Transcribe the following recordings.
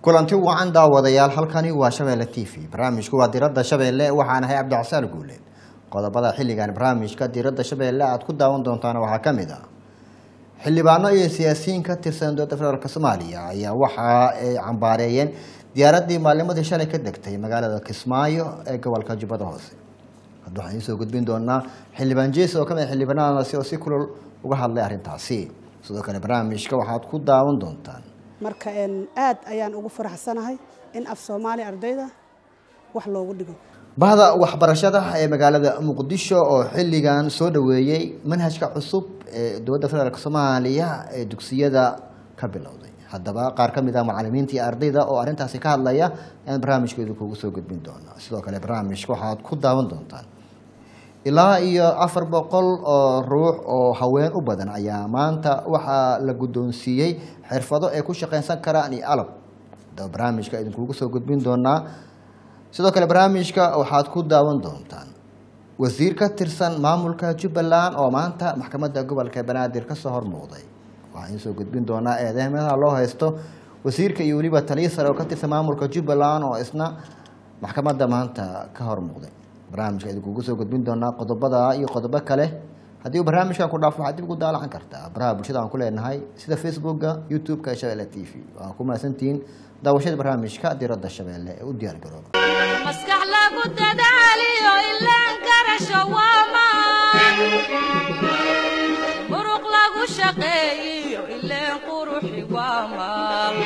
kulanti wacan daawadayaal halkani waa shabeelle t v barnaamijku waa diradda shabeelle waxaan ahay cabdicasaan guuleed qodobada xilligan barnaamijka diradda shabeelle aad ku daawan doontaan waxaa ka mid ah xildhibaano iyo siyaasiyiin ka tirsan dowladda federaalk soomaaliya ayaa waxa ay cambaareeyeen diyaaraddii maalnimadii shalay ka degtay magaalada kismaayo ee gobolka jubbada hoose hadda waxaan idiin soo gudbin doonaa xildhibaan jees oo ka mid xildhibaanadaasi oo si kulol uga hadlay arrintaasi sidoo kale barnaamijka waxaad ku daawan doontaan marka aad ayaan ugu faraxsanahay in af soomaali ardayda wax loogu dhigo bahda waxbarashada ee magaalada muqdisho oo xilligan soo dhaweeyey manhajka cusub ee dowladda federaalk soomaaliya ee dugsiyada ka bilowday haddaba qaar ka mid ah macalimiinta iyo ardayda oo arrintaasi ka hadlaya ayaan barnaamijkeedu kugu soo gudbin doonaa sidoo kale barnaamijka waxaad ku daawan doontaan ilaa iyo afar boqol oo ruux oo haween u badan ayaa maanta waxaa la guddoonsiiyey xirfado ay ku shaqaynsan karaan iyo alab haddaba barnaamijka idinkugu soo gudbin doonaa sidoo kale barnaamijka waxaad ku daawan doontaan wasiir ka tirsan maamulka jubbaland oo maanta maxkamadda gobolka banaadir kasoo hormuuqday waxaan idiin soo gudbin doonaa eedeymaha loo haysto wasiirka iyo weliba taliya sare oo ka tirsan maamulka jubbaland oo isna maxkamadda maanta ka hormuuqday barnaamijka idinkugu soo gudbin doonaa qodobada iyo qodobo kale haddii uu barnaamijkan ku dhaafo waxaad dib ugu daalacan kartaa baraha bulshada aan ku leenahay sida facebooka youtube-ka ee shabeelle t v waa ku mahadsantihiin daawashada barnaamijka diradda shabeelle ee u diyaar garooba maskax lagu dadaaliyo ilaan garasho waamaan muruq lagu shaqeeyiyo ileen quruxi waamaan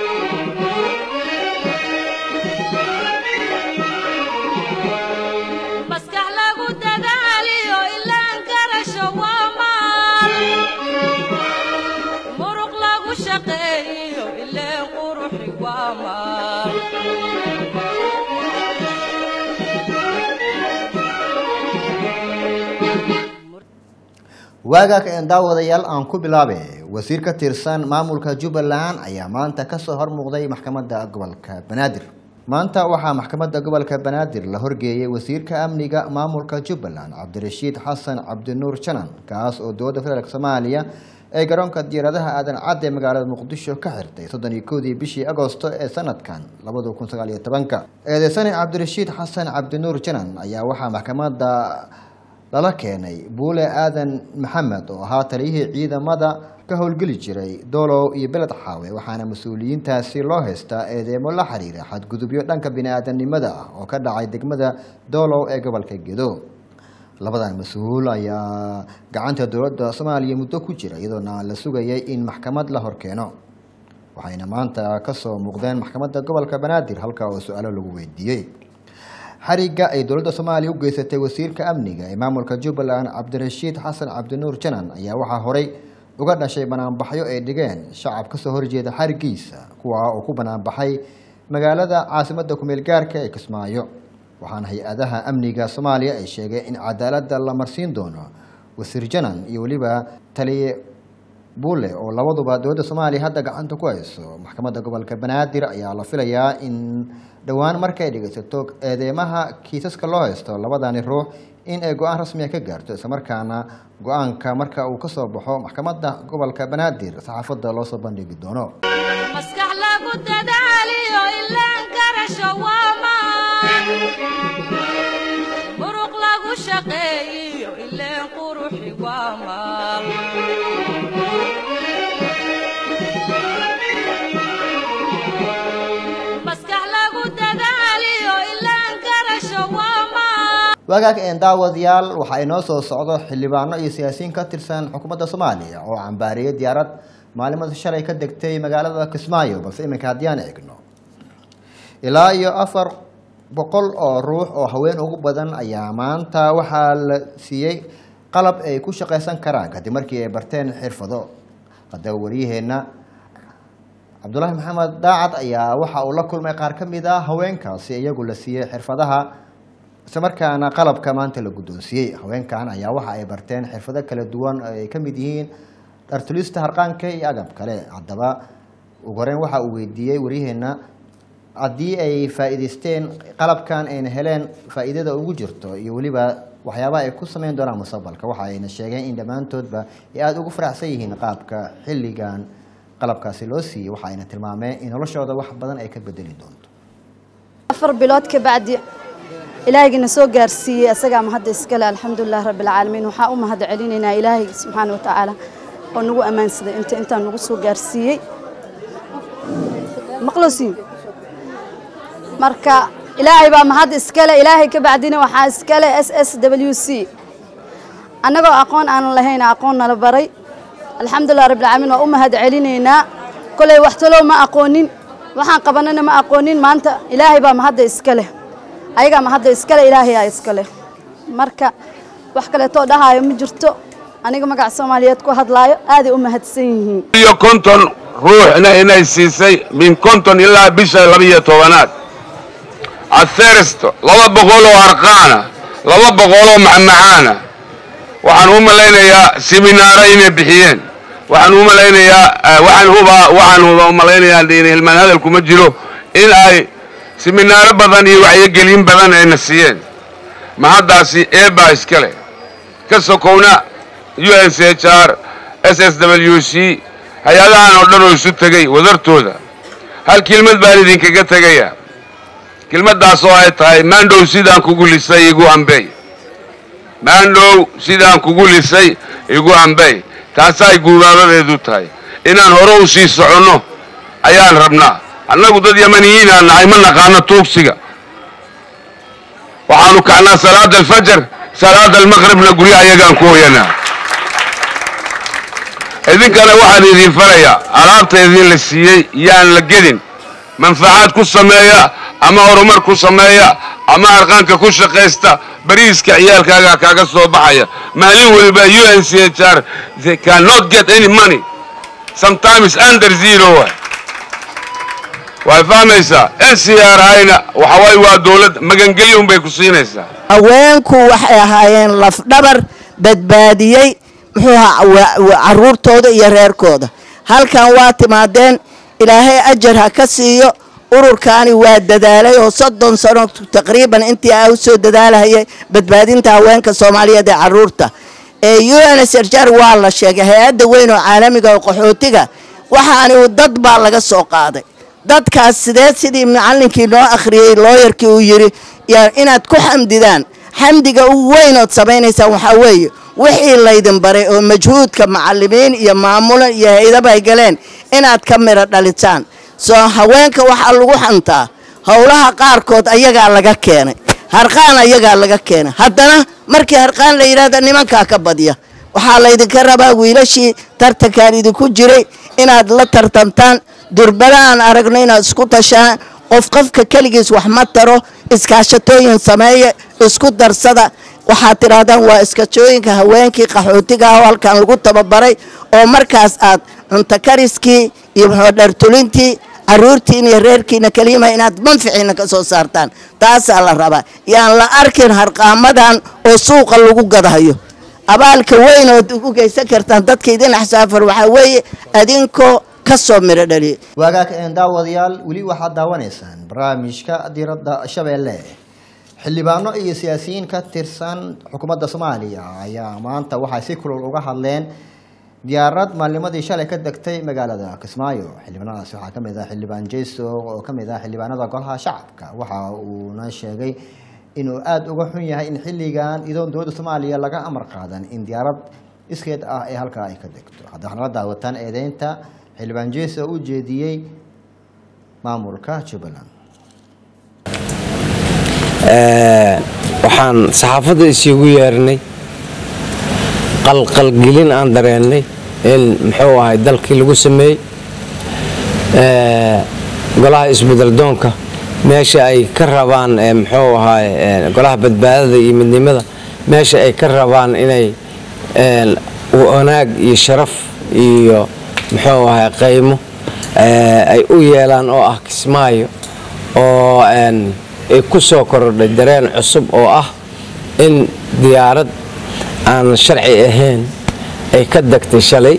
maskax lagu dadaaliyo ilaan garasho waamaan muruq lagu shaqeeyiyo ileen quruxi waamaan waagaa ka daawadayaal aan ku bilaabe wasiir ka tirsan maamulka jubbaland ayaa maanta kasoo hormuuqday maxkamadda gobolka banaadir maanta waxaa maxkamadda gobolka banaadir la horgeeyey wasiirka amniga maamulka jubbaland cabdirashiid xasan cabdinuur janan kaas oo dowladda federaalk soomaaliya ee garoonka diyaaradaha aadan cad ee magaalada muqdisho ka xirtay soddon iyo kowdii bishii agosto ee sanadkan labada kun sagaal iyo tobanka eedeysane cabdirashiid xasan cabdinuur janan ayaa waxaa maxkamadda lala keenay buule aadan maxamed oo ahaa taliyihii ciidamada ka howlgeli jiray doolow iyo beled xaawe waxaana mas-uuliyiintaasi loo haystaa eedeemo la xiriira xadgudubyo dhanka bini-aadanimada ah oo ka dhacay degmada doolow ee gobolka gedo labadan mas-uul ayaa gacanta dowladda soomaaliya muddo ku jira iyadoona la sugayay in maxkamad la horkeeno waxayna maanta kasoo muuqdeen maxkamadda gobolka banaadir halka oo su-aalo lagu weydiiyey xariga ay dowladda soomaaliya u geysatay wasiirka amniga ee maamulka jubbaland cabdirashiid xasan cabdinuur janan ayaa waxaa horey uga dhashay banaanbaxyo ay dhigeen shacab kasoo horjeeda xarigiisa kuwa oo ku banaanbaxay magaalada caasimadda kumeel gaarka ee kismaayo waxaana hay-adaha amniga soomaaliya ay sheegeen in cadaaladda la marsiin doono wasiir janan iyo weliba taliye bulle oo labaduba dowladda soomaaliya hadda gacanta ku hayso maxkamadda gobolka banaadir ayaa la filayaa in dhowaan markay dhegeysato eedeymaha kiisaska loo haysto labadani ruux in ay go-aan rasmiga ka gaarto islamarkaana go-aanka marka uu kasoo baxo maxkamadda gobolka banaadir saxaafadda loo soo bandhigi doono maskax lagu dadaaliyo ilaan garasho waamaan muruq lagu shaqeeyiyo ileen quruxi waamaan maskax lagu dadaaliyo ilaan garasho waamaan waagaag een daawadayaal waxaa inoo soo socdo xildhibaano iyo siyaasiyiin ka tirsan xukuumadda soomaaliya oo cambaariyey diyaarad maalimada shalay ka degtay magaalada kismaayo balse iminka haddii aan eegno ilaa iyo afar boqol oo ruux oo haween ugu badan ayaa maanta waxaa la siiyey qalab ay ku shaqaysan karaan kadib markii ay barteen xirfado haddaba wariyaheenna cabdulaahi maxamed daacad ayaa waxa uu la kulmay qaar ka mid a haweenkaasi iyagu la siiyey xirfadaha islamarkaana qalabka maanta la guddoonsiiyey haweenkan ayaa waxa ay barteen xirfado kala duwan oo ay ka mid yihiin dhartulista harqaanka iyo agab kale haddaba ugu horeyn waxa uu weydiiyey waryaheena haddii ay faa'iidaysteen qalabkan ayna heleen faa'iidada ugu jirto iyo weliba waxyaabaha ay ku sameyn doonaan mustaqbalka waxa ayna sheegeen in dhammaantoodba ay aada ugu faraxsan yihiin qaabka xilligan qalabkaasi loo siiyey waxa ayna tilmaameen in noloshooda wax badan ay ka bedeli doonto afar bilood ka bacdi ilaahaygiina soo gaarsiiyey asagaa mahadda iskale alxamdulilah rabbilcaalamiin waxaa u mahad celinaynaa ilaahay subxaana wa tacaala oo nagu ammaansaday inta intaan nagu soo gaarsiiyey maqlosiin marka ilaahay baa mahad iskale ilaahay ka bacdina waxaa iskale s s w c annagoo aqoon aanan lahayn aqoon nala baray alxamdulilah rabbilcaalamiin waa u mahad celinaynaa kolay wax talow ma aqoonin waxaan qabanana ma aqoonin maanta ilaahay baa mahadda iska leh ayagaa mahadda iska leh ilaahayaa iska leh marka wax kaleetoo dhahaayo ma jirto aniga magaca soomaaliyeed ku hadlaayo aaday u mahadsan yihiin iyo konton ruuxna inay siisay min konton ilaa bisha labiyo tobanaad athirst laba boqoloo arqaana laba boqoloo macmacaana waxaan u malaynayaa siminaaro inay bixiyeen waxaan u malaynayaa waxaan hubaa waxaan huba u malaynayaa in hilmaan hadal kuma jiro in ay siminaaro badan iyo wacyogelin badan ayna siiyeen mahaddaasi eebaa iska leh ka sokowna u n c h r s s w c hay-adahan oo dhan oo isu tegey wadartooda hal kelmad baan idinkaga tegaya kelmaddaas oo ay tahay maandhow sidaan kugu lisay igu hambey maandhow sidaan kugu lisay igu hambey taasaay guubaabadeedu tahay inaan hore u sii soconno ayaan rabnaa annagu dad yamaniyiinaan nahay ma naqaano tuugsiga waxaanu kacnaa salaada alfajar salaada almaqribna guryaha iyagaan ku hoyanaa idinkana waxaan idin farayaa alaabta idin la siiyey yaan la gedin manfacaad ku sameeya ama horumar ku sameeya ama arqaanka ku shaqaysta bariiska ciyaalkaaga kaaga soo baxaya maalin weliba u n c h r they cannot get any money sometimes under zero way fahmaysaa n c r ayna waxawaaye waa dowlad magangelyo unbay ku siinaysaa haweenku waxay ahaayeen lafdhabar badbaadiyey muxuu ahaa caruurtooda iyo reerkooda halkan waa timaadeen ilaahay ajar ha ka siiyo ururkaani waa dadaalay oo soddon sano taqriiban intii a u soo dadaalahayay badbaadinta haweenka soomaaliyeed ee caruurta ee u n s r jar waa la sheegay hay-adda weyn oo caalamiga oo qaxootiga waxaani dad baa laga soo qaaday dadkaas sidee sidii macallinkii noo akhriyey looyarkii uu yidhi inaad ku xamdidaan xamdiga ugu weynood samaynaysaan waxaa weeye wixii laydin baray oo majhuudka macalimiin iyo maamulan iyo haydaba ay galeen inaad ka midho dhalisaan soo haweenka waxaa lagu xantaa howlaha qaarkood ayagaa laga keenay harqaan ayagaa laga keenay haddana markii harqaan la yidhahda nimankaa ka badya waxaa laydinka rabaa wiilashii tartankaan idinku jiray inaad la tartantaan durbada aan aragno inaad isku tashaan qof qofka keligiis wax ma taro iskaashatooyin sameeya isku darsada waxaad tidhaahdaan waa iskashooyinka haweenkii qaxootiga ah oo halkan lagu tababaray oo markaas aad cunto kariskii iyo dhartulintii caruurtiin iyo reerkiina keliyima inaad manficiina ka soo saartaan taasaa la rabaa yaan la arkin harqaamadan oo suuqa lagu gadahayo abaalka weyn ood u geysan kartaan dadka idin axsaafar waxaa weeye adinkoo kasoo midho dhaliya waagaag een daawadayaal weli waxaad daawanaysaan barnaamijka diiradda shabeelle xildhibaano iyo siyaasiyiin ka tirsan xukuumadda soomaaliya ayaa maanta waxay si kulul uga hadleen diyaarad maalnimadii shalay ka degtay magaalada kismaayo xildhibaanadaasi waxaa kamid ah xildhibaan jayso oo kamid ah xildhibaanada golaha shacabka waxa uuna sheegay inuu aada uga xun yahay in xilligan idoon dowladda soomaaliya laga amar qaadan in diyaarad iskeed ah ee halkaa ay ka degto hadda waxaad nala daawataan eedeynta xildhibaan jayso oo u jeediyey maamulka jubbaland waxaan saxaafadda isiigu yeernay qalqalgelin aan dareennay in muxuu ahay dalkii lagu sameeyey golaha isbedeldoonka meesha ay ka rabaan muxuu ahay golaha badbaadada iyo midnimada meesha ay ka rabaan inay wanaag iyo sharaf iyo muxuu ahay qaymo ay u yeelaan oo ah kismaayo oo ay ku soo korodhay dareen cusub oo ah in diyaarad aan sharci ahayn ay ka degtay shalay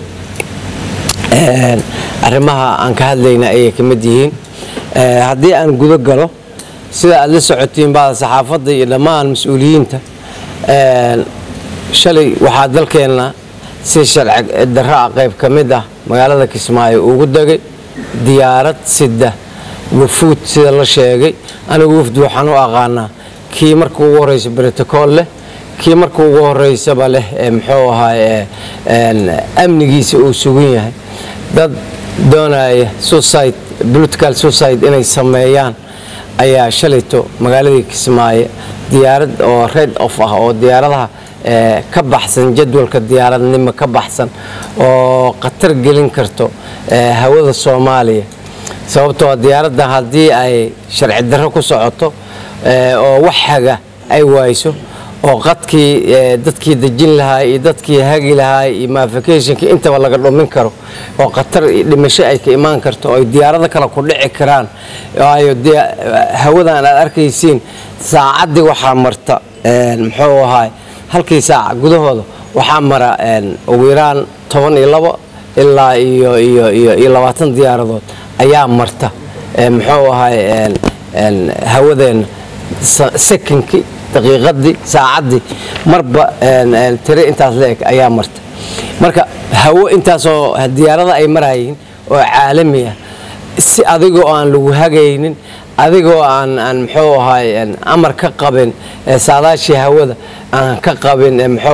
arrimaha aan ka hadlayna ayay ka mid yihiin haddii aan gudo galo sida aad la socotiin bada saxaafadda iyo dhammaan mas-uuliyiinta shalay waxaa dalkeenna si sharci darro ah qayb ka mid ah magaalada kismaayo ugu degay diyaarad sida wafuud sida la sheegay anigu wafdi waxaan u aqaanaa kii marka ugu horeysa brotocool leh kii marka ugu horeysaba leh ee muxuu ahaay amnigiisa uu sugan yahay dad doonaya suicide political suicide inay sameeyaan ayaa shalayto magaaladii kismaayo diyaarad oo red off ah oo diyaaradaha ka baxsan jadwalka diyaaradnimo ka baxsan oo khatar gelin karto hawada soomaaliya sababtoo diyaaradda haddii ay sharci darro ku socoto oo wax haga ay waayso oo qadkii dadkii dejin lahaa iyo dadkii hagi lahaa iyo mafikationka intaba laga dhumin karo oo khatar dhimasho ay ka imaan karto oo ay diyaarado kale ku dhici karaan waayo hawadan aad arkaysiin saacaddii waxaa marta muxuu ahaay halkii saaca gudahooda waxaa mara ugu yaraan toban iyo labo ilaa iyo iyo iyo iyo labaatan diyaaradood ayaa marta muxuu ahaay hawadeenna sekinkii daqiiqadii saacaddii marba tire intaas la-eg ayaa marta marka hawo intaasoo diyaarada ay marayiin oo caalami ah si adigoo aan lagu hagaynin adigoo aan aan muxuu ahaay amar ka qabin saadaashii hawada aan ka qabin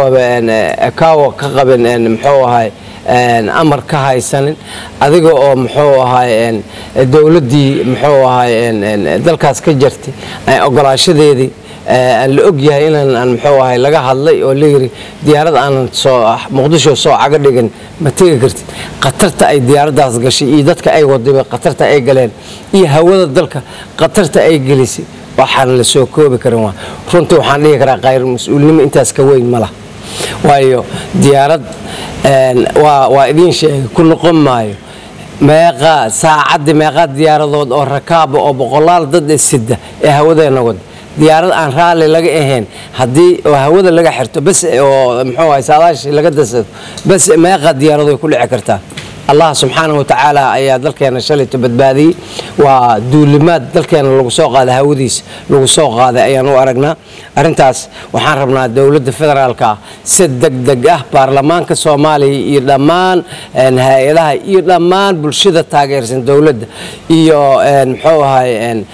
muxuu ka qabin muxuu ahaay amar ka haysanin adiga oo muxuu ahaay dowladdii muxuu ahaay dalkaas ka jirtay ogolaashadeedii aan la og yahay inaan muxuu ahay laga hadlay oo la yiri diyaarad aanan soo muqdisho soo caga dhigan ma tegi kartid khatarta ay diyaaraddaas gashay iyo dadka ay wadayba khatarta ay galeen iyo hawada dalka khatarta ay gelisay waxaan la soo koobi karin waa runtii waxaan dhihi karaa khayr mas-uulnimo intaas ka weyn ma lah waayo diyaarad waa waa idiin sheegay ku noqon maayo meeqaa saacaddii meeqaa diyaaradood oo rakaaba oo boqolaal dad ee sida ee hawadeena wada diyaarad aan raalli laga ahayn haddii oo hawada laga xirto bas oo muxuu ahay saadaashii laga dasado bas meeqa diyaarado ay ku dhici kartaa allah subxaanahu watacaala ayaa dalkeena shalayto badbaadiyey waa duulimaad dalkeena lagu soo qaaday hawadiisa lagu soo qaaday ayaan u aragnaa arrintaas waxaan rabnaa dowladda federaalka ah si degdeg ah baarlamaanka soomaaliya iyo dhammaan hay-adaha iyo dhammaan bulshada taageersan dowladda iyo muxuu ahay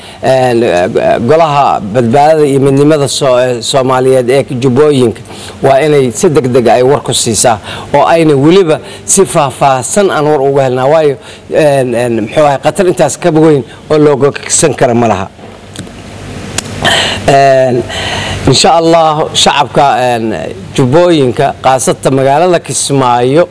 golaha badbaadada iyo midnimada soomaaliyeed ee jubbooyinka waa inay si degdeg ay war ku siisaa oo ayna weliba si faahfaahsan aan war uga helnaa waayo muxuu ahay khatar intaas ka weyn oo looga ksan kara ma laha insha allah shacabka jubbooyinka khaasata magaalada kismaayo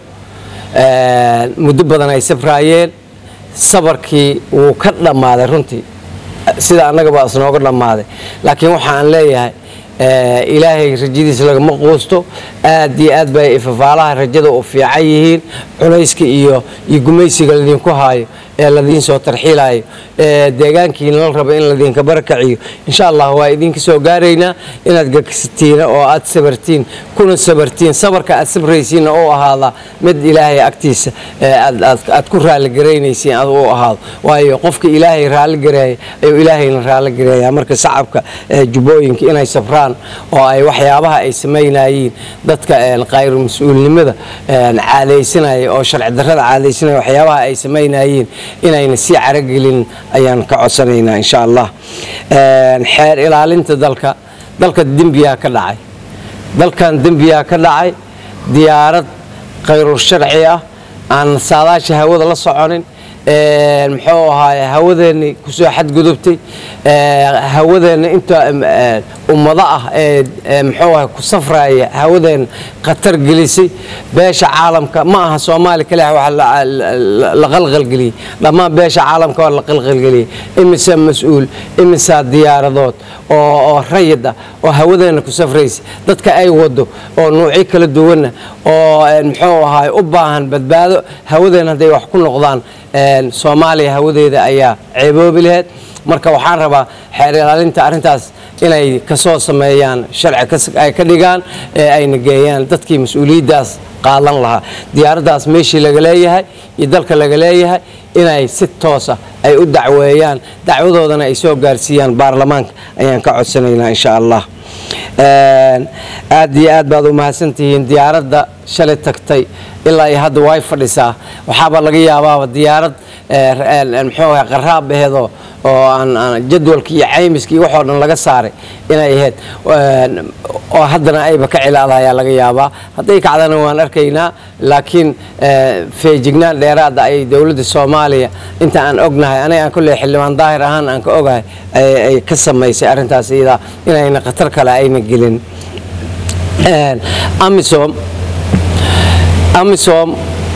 muddo badan ay safraayeen sabarkii wuu ka dhammaaday runtii sida annagaba isnooga dhammaaday laakiin waxaan leeyahay ilaahay rajadiisa lagama quusto aad iyo aad bay ifafaalaha rajada u fiican yihiin culayska iyo iyo gumaysiga ladinku haayo ee ladiin soo tarxiilayo ee deegaankiina la rabo in ladinka barakaciyo insha allah waa idinka soo gaaraynaa inaad gagsatiin oo aad sabartiin kuna sabartiin sabarka aad sabraysiinna u ahaada mid ilaahay agtiisa aad ku raalligaraynaysiin ad u ahaado waayo qofka ilaahay raalligareeya ayuu ilaahayna raalligareeya marka shacabka jubbooyinka inay sabraan oo ay waxyaabaha ay samaynayiin dadka qayru mas-uulnimada caadaysanaya oo sharci darrada caadaysanaya waxyaabaha ay samaynayiin inayna sii caragelin ayaan ka codsanaynaa insha allah xeer ilaalinta dalka dalka dembiyaa ka dhacay dalkan dembiyaa ka dhacay diyaarad khayrul sharci ah aan saadaasha hawada la soconin muxuu ahaay hawadeenni kusoo xadgudubtay hawadeenna inta ummado ah ee muxuu ahay ku safraya hawadeenna khatar gelisay beesha caalamka ma aha soomaali kaliya waxa la qalqalgeliyey dhammaan beesha caalamka waa la qalqalgeliyey imise mas-uul imisaa diyaaradood oo oo rayid ah oo hawadeenna ku safraysa dadka ay wado oo nuucyo kala duwanna oo muxuu ahaay u baahan badbaado hawadeenna hadday wax ku noqdaan soomaaliya hawadeeda ayaa ceeboobi laheyd marka waxaan rabaa xeer ilaalinta arrintaas inay kasoo sameeyaan sharci ay ka dhigaan ee ayna geeyaan dadkii mas-uuliyaddaas qaadan lahaa diyaaraddaas meeshii laga leeyahay iyo dalka laga leeyahay inay si toosa ay u dacweeyaan dacwadoodana ay soo gaarsiiyaan baarlamaanka ayaan ka codsanaynaa insha allah Een, aad iyo aad baad u mahadsantihiin diyaaradda shalay tagtay ilaa iyo hadda way fadhisaa waxaaba laga yaabaaba diyaarad ee, een, een, muxuu ahay qaraab aheedoo oo aan aan jadwalkii iyo caymiskii iyo waxoo dhan laga saaray inay ahayd Een, oo haddana ayba ka cilaada ayaa laga yaabaa hadday kacdana waan arkaynaa laakiin ee, feejignaan dheeraada ay dowladda soomaaliya inta aan ognahay aniga aan kolley xildhibaan daahir ahaan aan ka ogahay ay ay ka samaysay arrintaas iyadaa inayna khatar kale ayna gelin Een, amisom amisom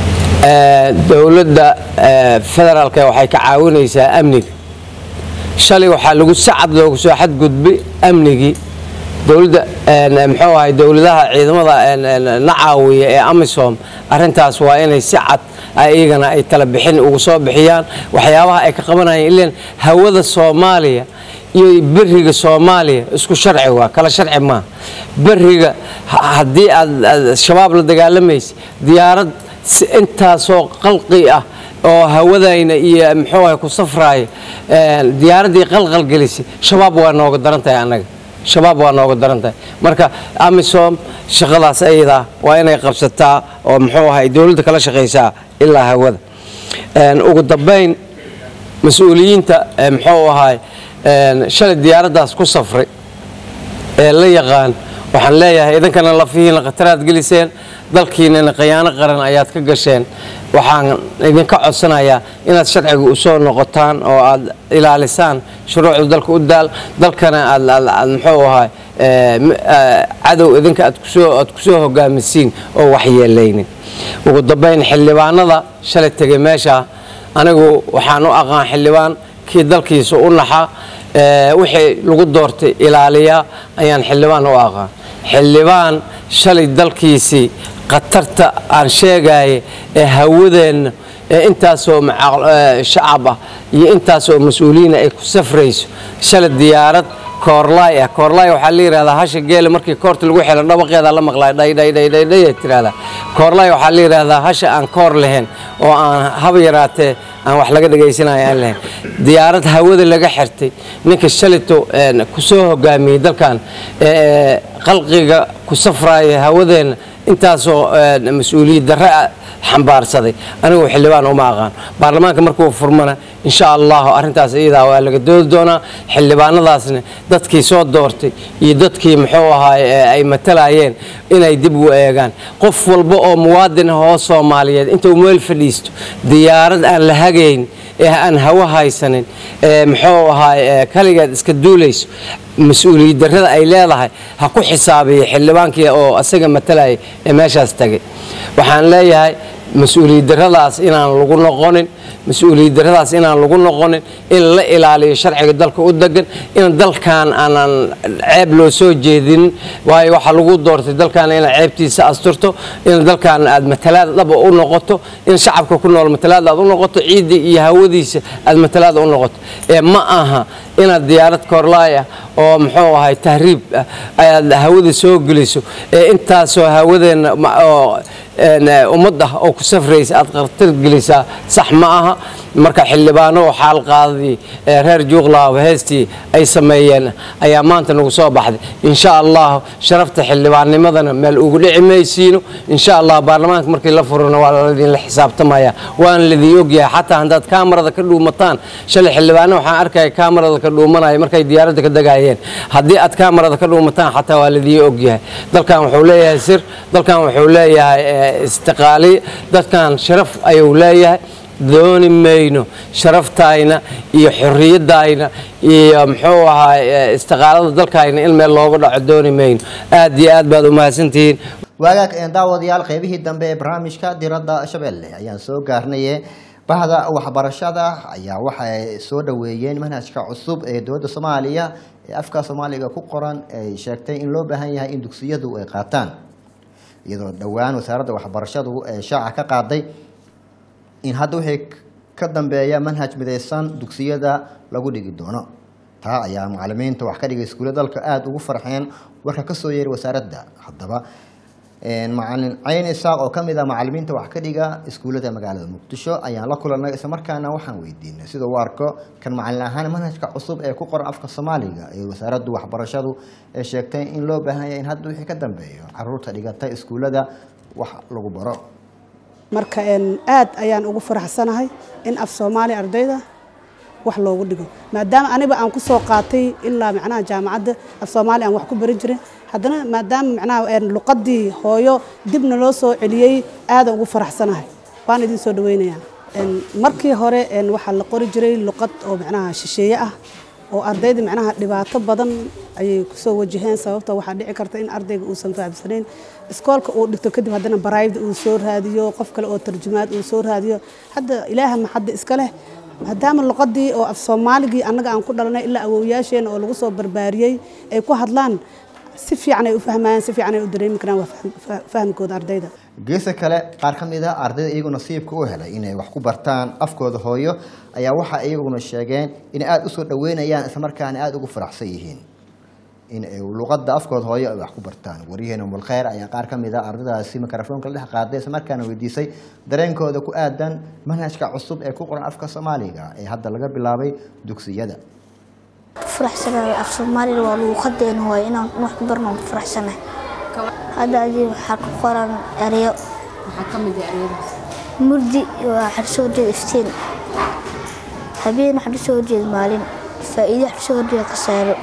ee, dowladda ee, federaalka waxay ka caawinaysaa amniga shalay waxaa lagu sacad loogu soo xadgudbay amnigii dowladda een, muxuu ahay dowladaha ciidamada een, een, na caawiya ee amisom arrintaas waa inay si cad ay iyagana ay tala bixin ugu soo bixiyaan waxyaabaha ay ka qabanayaan ileen hawada soomaaliya iyo beriga soomaaliya isku sharci waa kala sharci maaha beriga ha- haddii aad aad shabaab la dagaalamaysa diyaarad si intaasoo qalqi ah oo hawadayna iyo muxuu ahay ku safraaya een, diyaaraddii qalqal gelisay shabaab waa nooga daran tahay annaga shabaab waa nooga daran tahay marka amisom shaqadaas ayadaa waa inay qabsataa oo muxuu ahay dowladda kala shaqaysaa ilaa hawada Een, ugu dambayn mas-uuliyiinta ee muxuu ahay een, shalay diyaaraddaas ku safray ee la yaqaan waxaan leeyahay idinkana lafihiina khataraad geliseen dalkiinana khiyaano qaran ayaad ka gasheen waxaan idinka codsanayaa inaad sharciga u soo noqotaan oo aad ilaalisaan shuruucda dalka u daal dalkana aad aad- aad muxuu ahay ee, m- ee, cadow idinka aad kusoo aad kusoo hogaamisiin oo waxyeelaynin ugu dambayn xildhibaanada shalay tegay meesha anigu waxaan u aqaan xildhibaan kii dalkiisa u naxa ee, wixii lagu doortay ilaaliya ayaan xildhibaan u aqaan xildhibaan shalay dalkiisii khatarta aan sheegaya ee hawadeenna ee intaasoo maca- ee, shacab ah iyo intaasoo mas-uuliyiina ay ku safrayso shalay diyaarad koorlaay ah koorlaay waxaa la yidhahdaa hasha geela markii koorta lagu xiro dhawaqeeda la maqlay dhaydhaydhaydhay ay tirahdaa koorlaay waxaa la yidhahdaa hasha aan koor lahayn oo aan haba yaraatee aan wax laga dhegaysanayo aan lahayn diyaarad hawada laga xirtay ninka shalito een, ku soo hogaamiyey dalkan ee qalqiga ku safraaya hawadeenna intaasoo een, mas-uuliyad darre ah xambaarsaday anigu xildhibaan uma aqaan baarlamaanka markuu furmana insha allahu arrintaas iyadaa waa laga doodi doonaa xildhibaanadaasna dadkii soo doortay iyo dadkii muxuu ahaay ee ay matalayeen inay dib u eegaan qof walba oo muwaadin ah oo soomaaliyeed intuu meel fadhiisto diyaarad aan la hagayn ee aan hawo haysanin ee muxuu ahaay ee kaligeed iska duulayso mas-uuliyad darrada ay leedahay ha ku xisaabiya xildhibaankii oo asaga matalaya ee meeshaas tagay waxaan leeyahay mas-uuliyad darradaas inaan lagu noqonin mas-uuliyad darradaas inaan lagu noqonin in la ilaaliyo sharciga dalka u degan in dalkan aanan ceeb loo soo jeedinin waayo waxaa lagu doortay dalkan inaad ceebtiisa asturto in dalkan aad matalaad dhaba u noqoto in shacabka ku nool matalaad aad u noqoto ciidda iyo hawadiisa aad matalaad u noqoto ee ma aha inaad diyaarad koorlaay ah oo muxuu ahay tahriib ah ayaad hawada soo geliso ee intaasoo hawadeenna ma- oo een, eh, ummad ah oo ku safraysa aad khatar gelisaa sax ma aha marka xildhibaano oo xaal qaadadii ee reer juuqlaaba heestii ay sameeyeen ayaa maanta nagu soo baxday insha allah sharafta xildhibaannimadana meel ugu dhici maysiino insha allah baarlamaanka markii la furana waa ladinla xisaabtamaya waana ladin ogyahay xataa haddaad kaamarada ka dhuumataan shalay xildhibaano waxaan arkaya kaamarada ka dhuumanaya markay diyaaradda ka dagaayeen haddii aad kaamarada ka dhuumataan xataa waa ladin ogyahay dalkan wuxuu leeyahay sir dalkan wuxuu leeyahay eh, istiqaaliye dadkan sharaf ayuu leeyahay dooni mayno sharaftayna iyo xorriyadayna iyo muxuu ahaa eh, istiqaalada dalkayna in meel looga dhaco dooni mayno aad iyo aad baad u mahadsantihiin waagaag een daawadayaal qeybihii dambe ee barnaamijka diradda shabeelle ayaan soo gaarnaye bahda waxbarashada ayaa waxay soo dhoweeyeen manhajka cusub ee dowladda soomaaliya ee afka soomaaliga ku qoran ay sheegtay in loo baahan yahay in dugsiyadu ay qaataan iyadoo dhowaan wasaaradda waxbarashadu ee shaaca ka qaaday in hadda wixii ka dambeeya manhaj midaysan dugsiyada lagu dhigi doono taa ayaa macalimiinta wax ka dhigay iskuulla dalka aada ugu farxeen warka ka soo yeeray wasaaradda haddaba macalin cayn isaaq oo kamid ah macalimiinta wax ka dhiga iskuullada magaalada muqdisho ayaan la kulannay islamarkaana waxaan weydiinay sida uu arko kan macalin ahaan manhajka cusub ee ku qoran afka soomaaliga ee wasaaraddu waxbarashadu ee sheegtay in loo baahan yahay in hadda wixii ka dambeeyo caruurta dhigata iskuullada wax lagu baro marka een, aad ayaan ugu faraxsanahay in af soomaali ardayda wax loogu dhigo maadaama aniga aan ku soo qaatay ilaa macnaha jaamacadda af soomaali aan wax ku barin jirin haddana maadaama macnaha een, luqadii hooyo dibna loo soo celiyey aadaan ugu faraxsanahay waan idin soo dhaweynayaa Een, markii hore een, waxaa la qori jiray luqad oo macnaha shisheeye ah oo ardayda macnaha dhibaato badan ayay kusoo wajaheen sababta waxaa dhici karta in ardayga uusan fahamsanayn iskoolka uu dhigto kadib haddana baraayada uu soo raadiyo qof kale oo tarjumaad uu soo raadiyo hadda ilaaha maxadda iska leh maadaama luqadii oo af soomaaligii annaga aan ku dhalanay ilaa awowyaasheena oo lagu soo barbaariyey ay ku hadlaan si fiican ay u fahmayaan si fiican ay u dareemi karaan waa fahm- fa- fahamkooda ardayda geesa kale qaar ka mid ah ardayda iyagu nasiibka u helay inay wax ku bartaan afkooda hooyo ayaa waxa iyaguna sheegeen inay aada usoo dhaweynayaan islamarkaana aada ugu faraxsan yihiin in ay luqadda afkooda hooyo ay wax ku bartaan waryaheena mulkheyr ayaa qaar ka mid ah ardaydaasi mikrofoonka la dhex qaaday islamarkaana weydiisay dareenkooda ku aadan manhajka cusub ee ku qoran afka soomaaliga ee hadda laga bilaabay dugsiyada faraxsanahay af soomaaliga waa luuqadeena waaye inaan wax ku barno waan ku faraxsanahay hadda adii waxaa ku qoran ereyo maxaa ka mid ah ereyadaas murdi waxaa kasoo horjeeda iftiin habeen waxaa kasoo horjeeda maalin faa'iido waxaa kasoo horjeeda khasaaro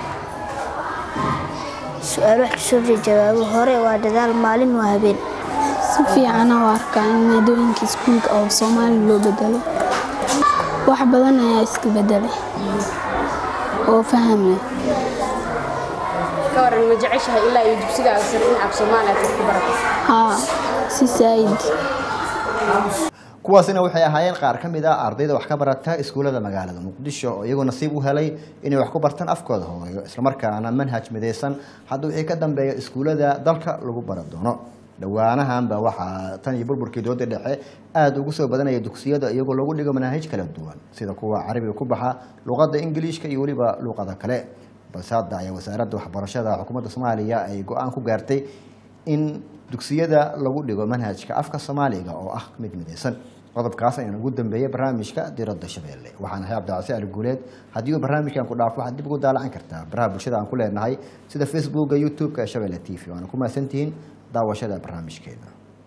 su-aalo waxaa kasoo horjeeda jawaabo hore waa dadaal maalin waa habeen si fiican u arkaa in maadooyinka iskuulka oo soomaali loo bedelo wax badan ayaa iska bedelay oo faham leh ka waran ma jeceshahay ilaa iyo dugsigaaga sare in af soomaali aad wax ku barato haa si saayid kuwaasina waxay ahaayeen qaar ka mid ah ardayda wax ka barata iskuullada magaalada muqdisho oo iyagoo nasiib u helay inay wax ku bartaan afkooda hooyo islamarkaana manhaj midaysan hadda wixii ka dambeeya iskuullada dalka lagu bara doono dhowaanahanba waxaa tan iyo burburkii dooda dhexe aada ugu soo badanaya dugsiyada iyagoo lagu dhigo manaahij kala duwan sida kuwa carabiga ku baxa luqadda ingiliishka iyo weliba luqada kale balse hadda ayaa wasaaradda waxbarashada xukuumadda soomaaliya ay go-aan ku gaartay in dugsiyada lagu dhigo manhajka afka soomaaliga oo ah mid midaysan qodobkaas ayaan ugu dambeeyey barnaamijka diradda shabeelle waxaan ahay cabdicasi ali guuleed haddii uu barnaamijkan ku dhaafo waxaad dib ugu daalacan kartaa baraha bulshada aan ku leenahay sida facebooka youtube-ka ee shabeelle t v waana ku mahadsantihiin daawashada barnaamijkeeda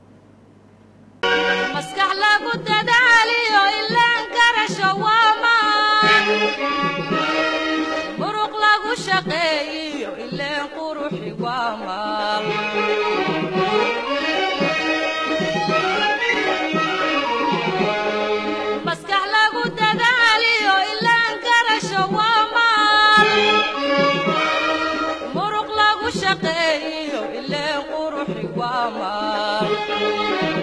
maskax lagu dadaaliyo ilaan garasho waa maan muruq lagu shaqeeyiyo ileen quruxi waa maal maskax lagu dadaaliyo ilaan garasho waa maal muruq lagu shaqeeyiyo ileen quruxi waa maal